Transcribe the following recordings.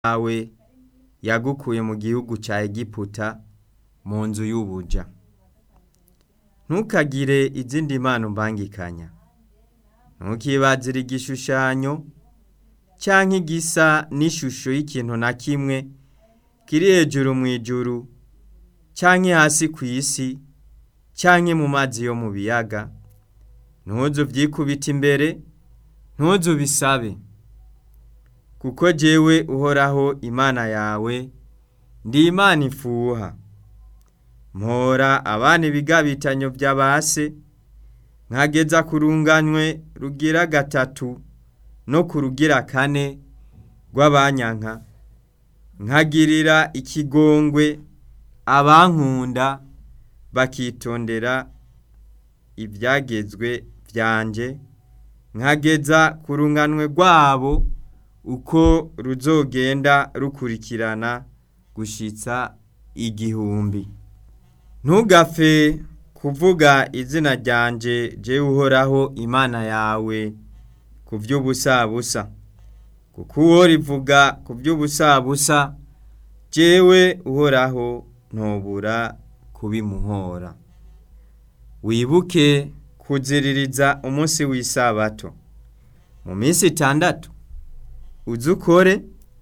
yawe yagukuye mu gihugu ca Egiputa mu nzu y'ubuja ntukagire izindi mana umbangikanya ntukibazire igishushanyo canke igisa n'ishusho y'ikintu na kimwe kiri hejuru mw'ijuru canke hasi kw'isi canke mu mazi yo mu biyaga ntuzu vyikubite imbere ntuzu bisabe kuko jewe uhoraho imana yawe ndi imana ifuha mpora abana ibigabitanyo vy'abase nkageza ku runganywe rugira gatatu no ku rugira kane rw'abanyanka nkagirira ikigongwe abankunda bakitondera ivyagezwe vyanje nkageza ku runganwe rwabo uko ruzogenda rukurikirana gushitsa igihumbi ntugapfe kuvuga izina ryanje jewe uhoraho imana yawe ku vy'ubusabusa kuko uwo rivuga ku vy'ubusabusa jewe uhoraho ntobura kubimuhora wibuke kuziririza umunsi w'isabato mu minsi itandatu uze ukore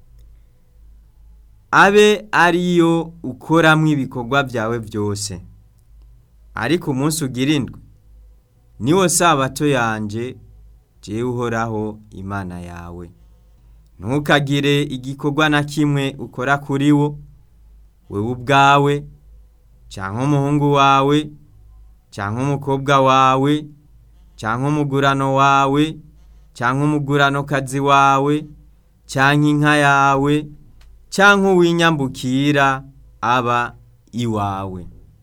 abe ariyo ukoramwo ibikorwa vyawe vyose ariko umunsi ugira indwi niwo sabato yanje jewe uhoraho imana yawe ntukagire igikorwa na kimwe ukora kuri wo wewe ubwawe canke umuhungu wawe canke umukobwa wawe canke umugurano wawe canke umuguranokazi wawe canke inka yawe canke uwinyambukira aba iwawe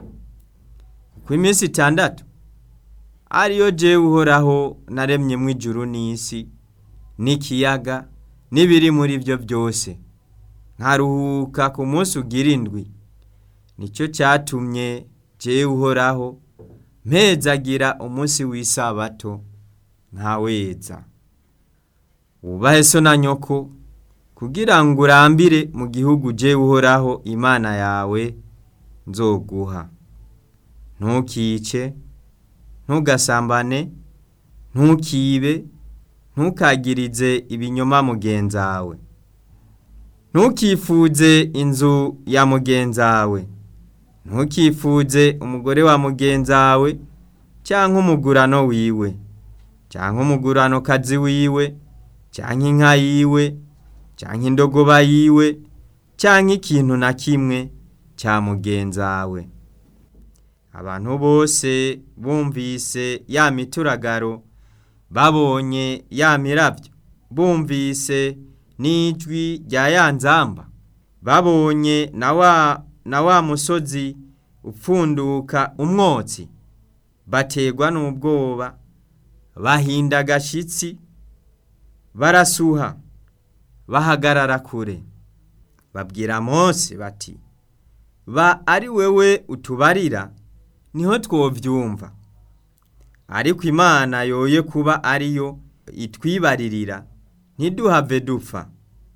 kuko iminsi itandatu ariyo jewe uhoraho naremyemwo ijuru n'isi n'ikiyaga n'ibiri muri vyo vyose nkaruhuka ku munsi ugira indwi nico catumye jewe uhoraho mpezagira umunsi w'isabato nkaweza wubahe so na nyoko kugira ngo urambire mu gihugu jewe uhoraho imana yawe nzoguha ntukice ntugasambane ntukibe ntukagirize ibinyoma mugenzawe ntukifuze inzu ya mugenzawe ntukifuze umugore wa mugenzawe canke umugurano wiwe canke umuguranokazi wiwe canke inka yiwe canke indogoba yiwe canke ikintu na kimwe ca mugenzawe abantu bose bumvise ya mituragaro babonye ya miravyo bumvise n'ijwi rya ya nzamba babonye na wa na wa musozi upfunduka umwotsi bategwa n'ubwoba bahinda agashitsi barasuha bahagarara kure babwira mose bati ba ari wewe utubarira niho twovyumva ariko imana yoye kuba ariyo itwibaririra ntiduhave dupfa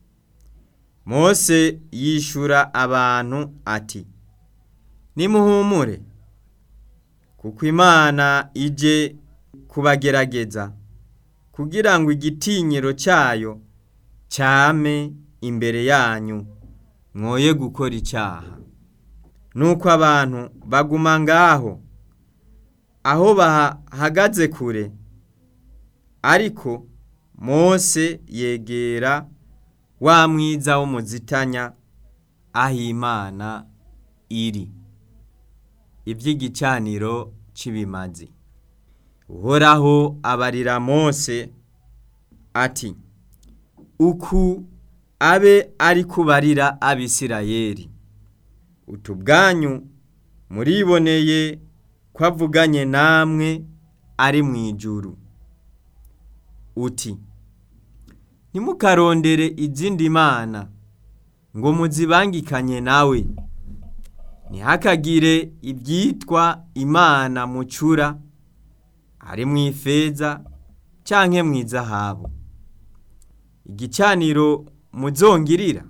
mose yishura abantu ati nimuhumure kuko imana ije kubagerageza kugira ngo igitinyiro cyayo cyame imbere yanyu mwoye gukora icyaha nuko abantu baguma ngaho aho bahagaze kure ariko mose yegera wa mwiza w'umuzitanya aho imana iri iby'igicaniro cy'ibimazi uhoraho abarira mose ati uku abe ari kubarira abisirayeli utu bwanyu muriboneye ko avuganye namwe ari mu ijuru uti ntimukarondere izindi mana ngo muzibangikanye nawe ntihakagire ibyitwa imana mucura ari mu ifeza canke mu izahabu igicaniro muzongirira